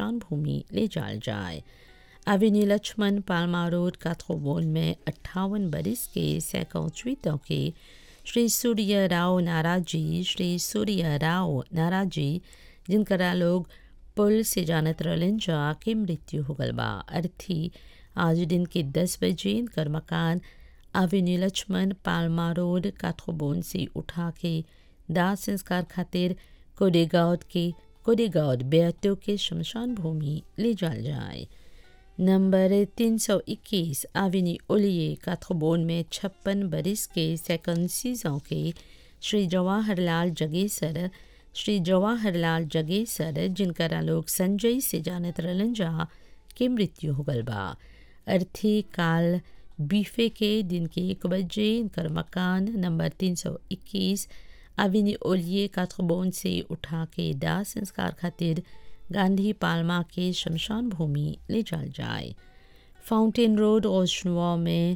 शमशान भूमि ले जाल जाए अविनी लक्ष्मण पालमा रोड काथोबोन में अट्ठावन बरिस के सैकौचवीतों के श्री सूर्य राव नाराजी श्री सूर्य राव नाराजी जिनकरा लोग पुल से जानत रहलन जा के मृत्यु हो गल बा अर्थी आज दिन के दस बजे इनकर मकान अवेन्यू लक्ष्मण पालमा रोड काथोबोन से उठा के दाह संस्कार खातिर कोडेगांव के कोडेगांव बेअतो के शमशान भूमि ले जाल जाए नंबर 321 आविनी ओलिए काथोबोन में छप्पन बरिस के सेकंड सीजों के श्री जवाहरलाल जगेसर श्री जवाहरलाल जगेसर जिनकरा लोग संजय से जानत रहलन जा के मृत्यु हो गल बा अर्थी काल बीफे के दिन के एक बजे इनकर मकान नंबर 321 अविनी ओलिए काथोबोन से उठा के दाह संस्कार खातिर गांधी पालमा के शमशान भूमि ले जाल जाए फाउंटेन रोड ओशनुआ में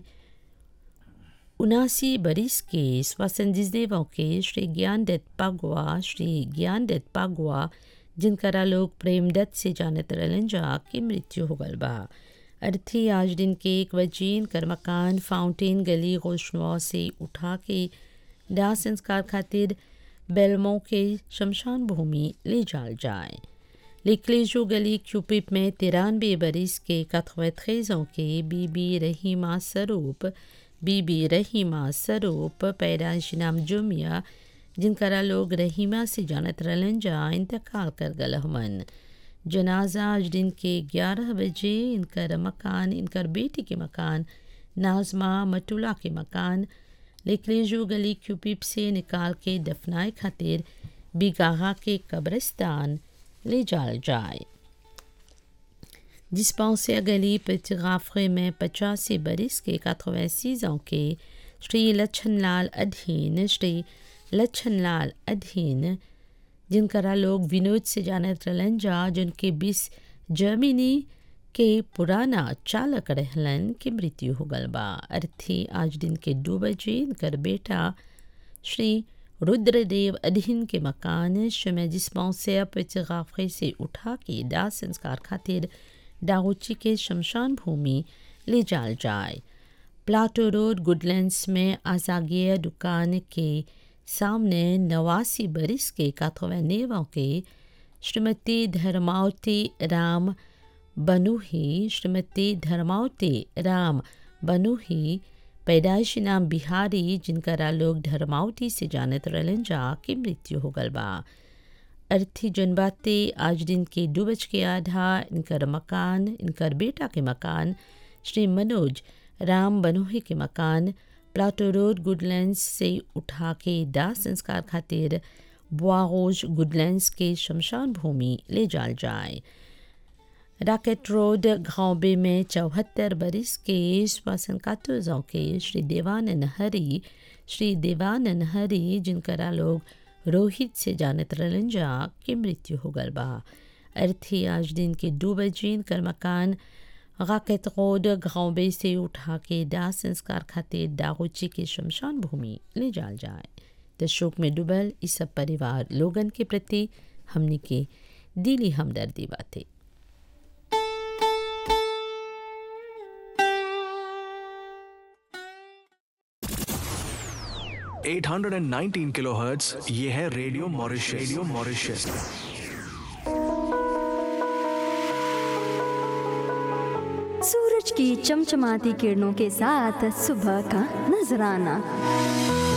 उनासी बरिस के स्वसंजिदेवों के श्री ज्ञान दत्त पागवा श्री ज्ञान दत्त पागवा जिनकरा लोग प्रेमदत्त से जानत रहलन जा के मृत्यु हो गल बा अर्थी आज दिन के एक बजे इनकर मकान फाउंटेन गली गोशनुआ से उठा के दाह संस्कार खातिर बेलमो के शमशान भूमि ले जाल जाए लिकलेजो गली क्यूपिप में तिरानवे बरिस के कथवैथेजों के बीबी रहीमा स्वरूप बीबी रहीमा स्वरूप पैदाइश नाम जुमिया जिनकरा लोग रहीमा से जानत रहलन जा इंतकाल कर गल हमन जनाजा आज दिन के 11 बजे इनकर मकान इनकर बेटी के मकान नाजमा मटुला के मकान लिकलेजो गली क्यूपिप से निकाल के दफनाए खातिर बिगाहा के कब्रिस्तान ले जाल जाए डिस्पेंसर गली पेटगाफरे में पचासी बरिस के काथवैसीजों के श्री लच्छनलाल अधीन श्री लच्छनलाल अधीन जिनकरा लोग विनोद से जानत रहलन जा जिनके बीस जर्मनी के पुराना चालक रहलन के मृत्यु हो गल बा अर्थी आज दिन के दो बजे इनकर बेटा श्री रुद्रदेव अधीन के मकान शमे डिस्पेंसर पेटगाफरे से उठा के दाह संस्कार खातिर डाउची के शमशान भूमि ले जाल जाए प्लाटो रोड गुडलैंड्स में आजागिया दुकान के सामने नवासी बरिस के काथोवैनेवा के श्रीमती धर्मावती राम बनुही श्रीमती धर्मावती राम बनुही पैदाइशी नाम बिहारी जिनकरा लोग धर्मावती से जानत रहलन जा के मृत्यु हो गल बा अर्थी जनबाते आज दिन के दो बज के आधा इनकर मकान इनकर बेटा के मकान श्री मनोज राम बनोही के मकान प्लाटो रोड गुडलैंड्स से उठा के दाह संस्कार खातिर बुआरोज गुडलैंड्स के शमशान भूमि ले जाल जाए राकेट रोड घावबे में चौहत्तर बरिस के श्वासन कातुजों के श्री देवानंद हरी श्री देवानंद हरी जिनकरा लोग रोहित से जानत रहलन जा के मृत्यु हो गल बा अर्थी आज दिन के दो बजे कर मकान गाकेत रोड घावबे से उठा के दाह संस्कार खातिर दागोची के शमशान भूमि ले जाल जाए तो शोक में डूबल इस सब परिवार लोगन के प्रति हमने के दिली हमदर्दी बातें 819 किलोहर्ट्ज ये है रेडियो मॉरिशस रेडियो मॉरिशस सूरज की चमचमाती किरणों के साथ सुबह का नजराना